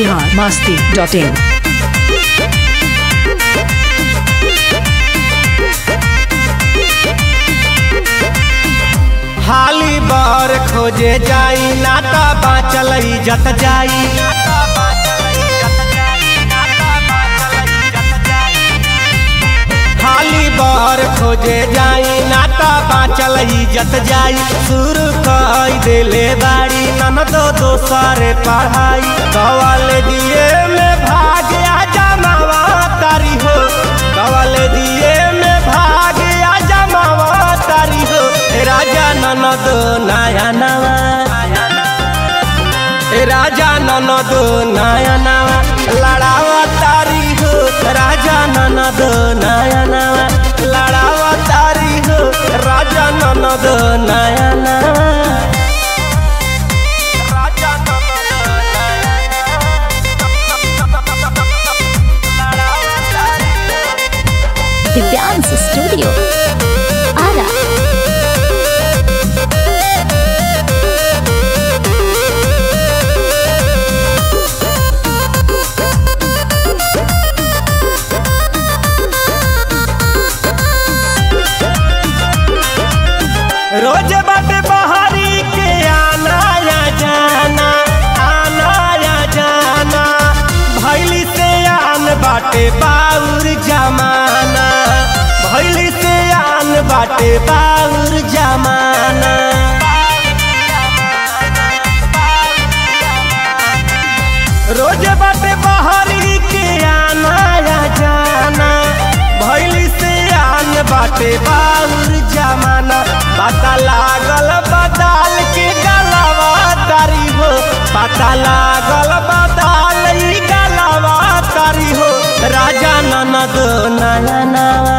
Bihar Masti dot in हाली बर खोजे जाई नाता बाचल इज्जत जाई हाली बर खोजे जाई नाता बाचल इज्जत जाई शुरू कई देले बाड़ी ननदो दोसरे पढ़ाई कवल दिए में भाग आ जमावा तारी हो कवल दिए में भाग आ जमावा तारी हो ए राजा ननद नया नवा ए राजा ननद नया नवा लड़ावा तारी हो राजा ननद नया नवा लड़ावा तारी हो राजा ननद नया नवा राजा ननद नया लड़ावा तारी हो दिव्यांश स्टूडियो आरा रोज बाटे बहारी के आना या जाना आना या जाना भैली से आन बाटे बाउर जमाना भैली से आन बाटे बाउर जमाना रोज बाटे बहारी के आना या जाना भैली से आन बाटे बाउर जमाना पता लागल बदाल के गलावा तारी हो पता लागल बदाल ई गलावा तारी हो राजा ननद नया नवा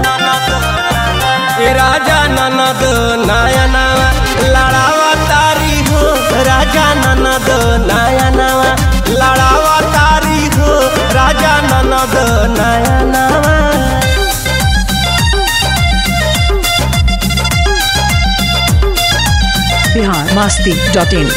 ए राजा ननद नया नवा लड़ावा तारी हो राजा ननद नया नवा लड़ावा तारी हो राजा ननद नया नवा बिहार मास्ती डॉट इन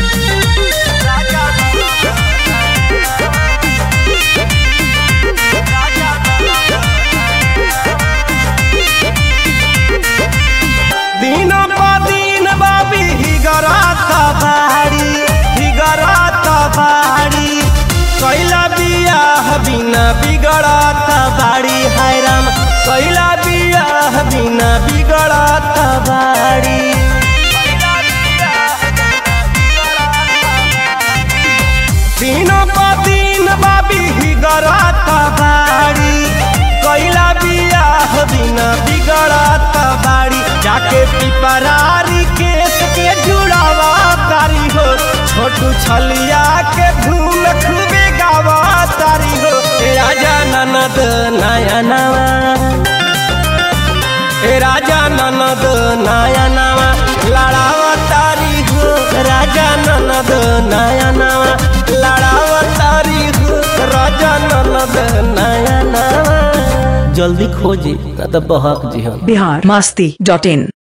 दिन प दिन बाबी हिगरात बाड़ी हिगरात बाड़ी कैला बियाह बिना बिगड़त बाड़ी हैराम कैला बियाह बिना बिगड़त बाड़ी दिनों प दिन बाबी हिगरात बाड़ी कैला बियाह बिना बिगड़त बाड़ी जाके पिपरारी केस के जुड़ावा तारी हो छोटू छलिया के धूम खूबे गावा तारी हो ए राजा ननद नया नवा ए राजा ननद नया नवा लड़ावा तारी हो राजा ननद नया नवा लड़ावा तारी हो राजा ननद नया नवा जल्दी खोजी ना तो बहक जी हम बिहार मास्ती डॉट इन